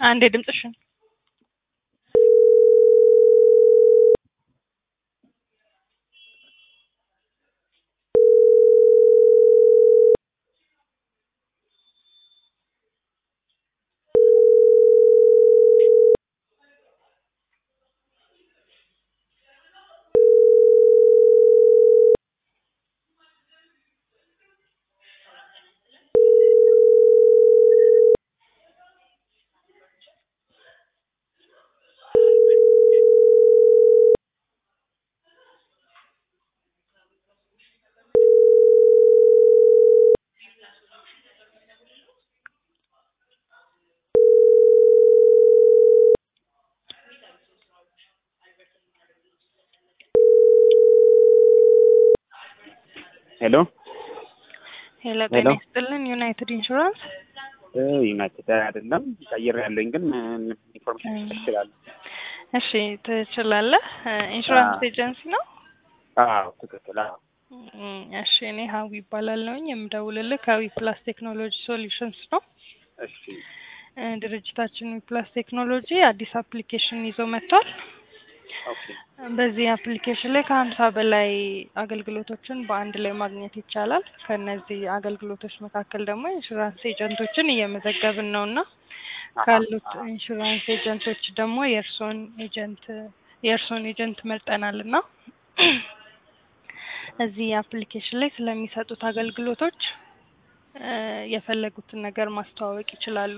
አንዴ ድምፅሽን ሄሎ ሄሎ፣ ሄሎ። ጤና ይስጥልን ዩናይትድ ኢንሹራንስ። ዩናይትድ አይደለም ቀይር ያለኝ ግን ኢንፎርሜሽን እም። ትችላለህ? እሺ ትችላለህ። ኢንሹራንስ አዎ። ኤጀንሲ ነው። አዎ ትክክል። አዎ እም፣ እሺ እኔ ሀዊ ይባላለሁኝ የምደውልልህ ከዊ ፕላስ ቴክኖሎጂ ሶሉሽንስ ነው። እሺ እ፣ ድርጅታችን ዊ ፕላስ ቴክኖሎጂ አዲስ አፕሊኬሽን ይዞ መጥቷል። ኦኬ በዚህ አፕሊኬሽን ላይ ከሀምሳ በላይ አገልግሎቶችን በአንድ ላይ ማግኘት ይቻላል። ከእነዚህ አገልግሎቶች መካከል ደግሞ ኢንሹራንስ ኤጀንቶችን እየመዘገብን ነው እና ካሉት ኢንሹራንስ ኤጀንቶች ደግሞ የእርስዎን ኤጀንት የእርስዎን ኤጀንት መርጠናል እና እዚህ አፕሊኬሽን ላይ ስለሚሰጡት አገልግሎቶች እ፣ የፈለጉትን ነገር ማስተዋወቅ ይችላሉ።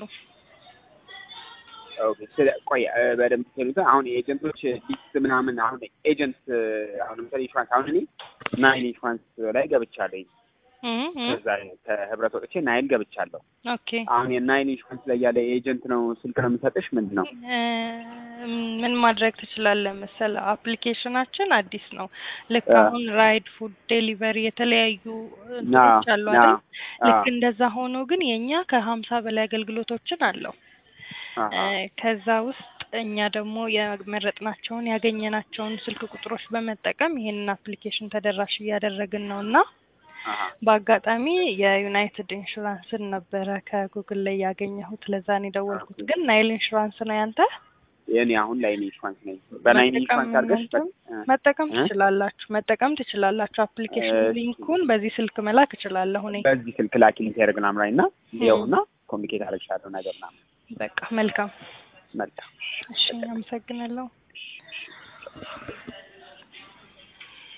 ኦኬ ስለ ቆይ እ፣ በደንብ ስሉት አሁን የኤጀንቶች ሊስት ምናምን አሁን ኤጀንት አሁን ለምሳሌ ኢንሹራንስ አሁን እኔ ናይል ኢንሹራንስ ላይ ገብቻለሁ። እም፣ እም፣ ከዛ ከህብረት ወጥቼ ናይል ገብቻለሁ። ኦኬ አሁን የናይል ኢንሹራንስ ላይ ያለ ኤጀንት ነው ስልክ ነው የምሰጥሽ ምንድን ነው? እ፣ ምን ማድረግ ትችላለህ መሰለህ? አፕሊኬሽናችን አዲስ ነው። ልክ አ- አሁን ራይድ፣ ፉድ ዴሊቨሪ የተለያዩ ና እንትኖች አሉ ና አይደል? ልክ አ- እንደዛ ሆኖ ግን የኛ ከሀምሳ በላይ አገልግሎቶችን አለው። አሀ። እ፣ ከዛ ውስጥ እኛ ደግሞ የመረጥናቸውን ያገኘናቸውን ስልክ ቁጥሮች በመጠቀም ይሄንን አፕሊኬሽን ተደራሽ እያደረግን ነው እና አሀ። በአጋጣሚ የዩናይትድ ኢንሹራንስን ነበረ ከጉግል ላይ ያገኘሁት። ለዛ ነው የደወልኩት። ግን ናይል ኢንሹራንስ ነው ያንተ? የኔ አሁን ላይን ኢንሹራንስ ነኝ። በናይን መጠቀም ኢንሹራንስ አድርገሽ እንትን እ፣ መጠቀም እ? ትችላላችሁ መጠቀም ትችላላችሁ። አፕሊኬሽን እሺ። ሊንኩን በዚህ ስልክ መላክ እችላለሁ እኔ። በዚህ ስልክ ላኪልኝ ቴሌግራም ላይ እና ይኸውና ኮሚኒኬት አደርግሻለሁ ነገር ምናምን። በቃ መልካም። መልካም እሺ አመሰግናለሁ።